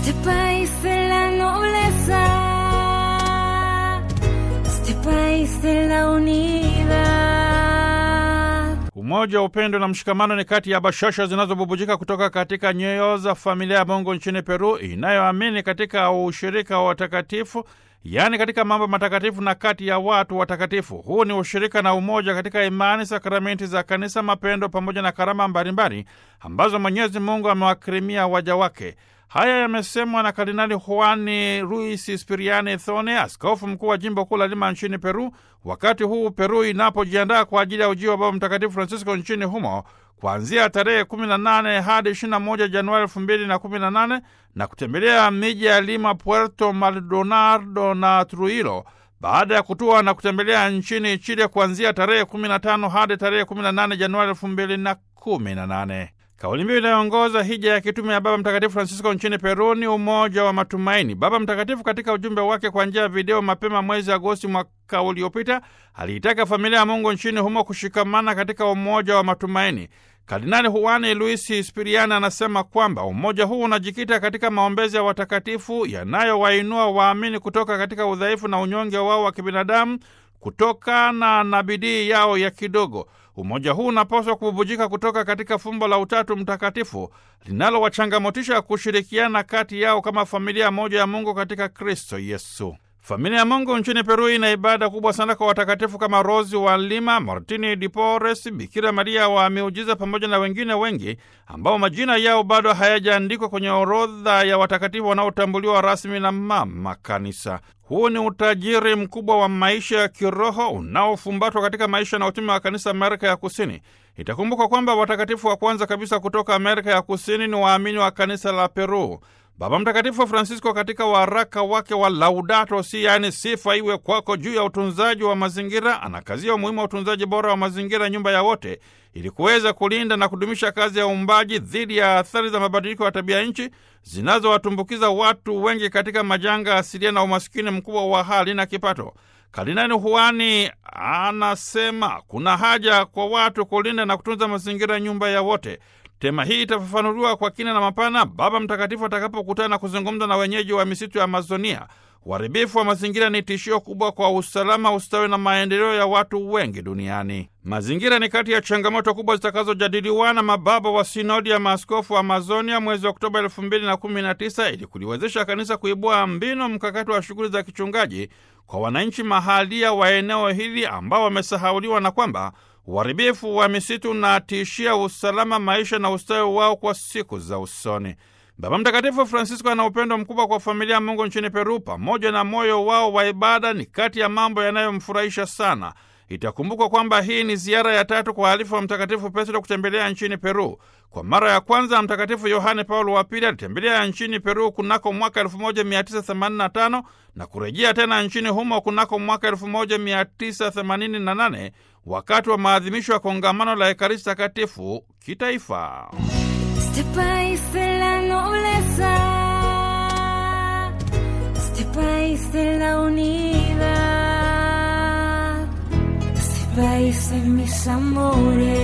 este país de la nobleza, este país de la unidad. Umoja, upendo na mshikamano ni kati ya bashasha zinazobubujika kutoka katika nyoyo za familia ya Mungu nchini Peru inayoamini katika ushirika wa watakatifu, yaani katika mambo matakatifu na kati ya watu watakatifu. Huu ni ushirika na umoja katika imani, sakramenti za kanisa, mapendo pamoja na karama mbalimbali ambazo Mwenyezi Mungu amewakirimia waja wake. Haya yamesemwa na Kardinali Juani Luis Spiriani Thone, askofu mkuu wa jimbo kuu la Lima nchini Peru, wakati huu Peru inapojiandaa kwa ajili ya ujio wa Baba Mtakatifu Francisco nchini humo kuanzia tarehe 18 hadi 21 Januari 2018 na kutembelea miji ya Lima, Puerto Maldonado na Trujillo baada ya kutua na kutembelea nchini Chile kuanzia tarehe 15 hadi tarehe 18 Januari 2018. Kauli mbiu inayoongoza hija ya kitume ya Baba Mtakatifu Francisco nchini Peru ni umoja wa matumaini. Baba Mtakatifu katika ujumbe wake kwa njia ya video mapema mwezi Agosti mwaka uliopita aliitaka familia ya Mungu nchini humo kushikamana katika umoja wa matumaini. Kardinali Juani Luis Spiriani anasema kwamba umoja huu unajikita katika maombezi ya watakatifu yanayowainua waamini kutoka katika udhaifu na unyonge wao wa kibinadamu kutokana na bidii yao ya kidogo. Umoja huu unapaswa kububujika kutoka katika fumbo la Utatu Mtakatifu linalowachangamotisha kushirikiana kati yao kama familia moja ya Mungu katika Kristo Yesu. Familia ya Mungu nchini Peru ina ibada kubwa sana kwa watakatifu kama Rosi wa Lima, Martini de Porres, Bikira Maria wa Miujiza pamoja na wengine wengi ambao majina yao bado hayajaandikwa kwenye orodha ya watakatifu wanaotambuliwa rasmi na Mama Kanisa. Huu ni utajiri mkubwa wa maisha ya kiroho unaofumbatwa katika maisha na utume wa kanisa Amerika ya Kusini. Itakumbukwa kwamba watakatifu wa kwanza kabisa kutoka Amerika ya Kusini ni waamini wa kanisa la Peru. Baba Mtakatifu Francisco katika waraka wake wa Laudato Si, yaani sifa iwe kwako, juu ya utunzaji wa mazingira, anakazia umuhimu wa utunzaji bora wa mazingira, nyumba ya wote, ili kuweza kulinda na kudumisha kazi ya uumbaji dhidi ya athari za mabadiliko ya tabia nchi zinazowatumbukiza watu wengi katika majanga asilia na umasikini mkubwa wa hali na kipato. Kardinali Juani anasema kuna haja kwa watu kulinda na kutunza mazingira, nyumba ya wote. Tema hii itafafanuliwa kwa kina na mapana Baba Mtakatifu atakapokutana na kuzungumza na wenyeji wa misitu ya Amazonia. Uharibifu wa mazingira ni tishio kubwa kwa usalama, ustawi na maendeleo ya watu wengi duniani. Mazingira ni kati ya changamoto kubwa zitakazojadiliwa na mababa wa sinodi ya maaskofu wa Amazonia mwezi Oktoba elfu mbili na kumi na tisa ili kuliwezesha kanisa kuibua mbinu mkakati wa shughuli za kichungaji kwa wananchi mahalia wa eneo hili ambao wamesahauliwa na kwamba uharibifu wa misitu unatishia usalama, maisha na ustawi wao kwa siku za usoni. Baba Mtakatifu Francisco ana upendo mkubwa kwa familia ya Mungu nchini Peru, pamoja na moyo wao wa ibada ni kati ya mambo yanayomfurahisha sana. Itakumbukwa kwamba hii ni ziara ya tatu kwa halifu wa Mtakatifu Petro kutembelea nchini Peru. Kwa mara ya kwanza Mtakatifu Yohane Paulo wa Pili alitembelea nchini Peru kunako mwaka 1985 na kurejea tena nchini humo kunako mwaka 1988 wakati wa maadhimisho ya kongamano la Ekaristi Takatifu kitaifa. Este país de la nobleza, este país de la unidad, este país de mis amores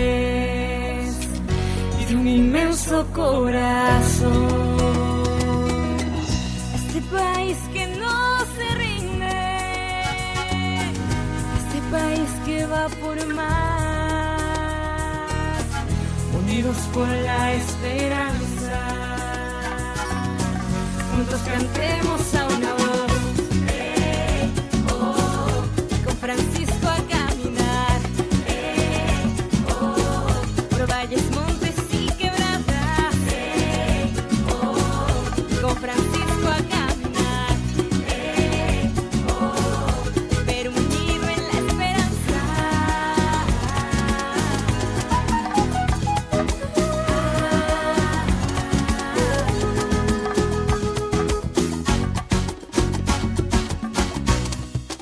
y de un inmenso corazón. Este país que no se rinde, este país que va por más, unidos por la esperanza, juntos cantemos a una